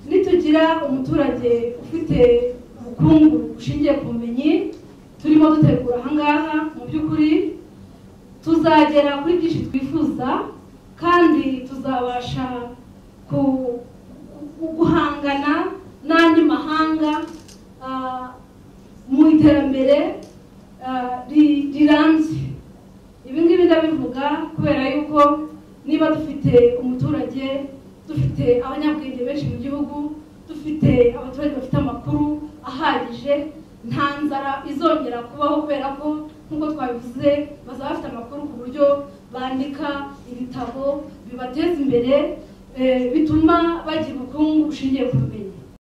tugira umuturage ufite ubukungu bushingiye ku bumenyi turimo dutegura ahangaha mu by'ukuri tuzagera kuri byinshi twifuza kandi tuzabasha ku- ku- guhangana n'andi mahanga ah, mu iterambere ah, ri- rirambye ibi ngibi ndabivuga kubera yuko niba dufite umuturage dufite abanyabwenge benshi mu gihugu dufite abaturage bafite amakuru ahagije nta nzara izongera kubaho kubera ko nk'uko twabivuze bazaba bafite amakuru ku buryo bandika ibitabo bibateza imbere eh, bituma bagira ubukungu bushingiye ku bumenyi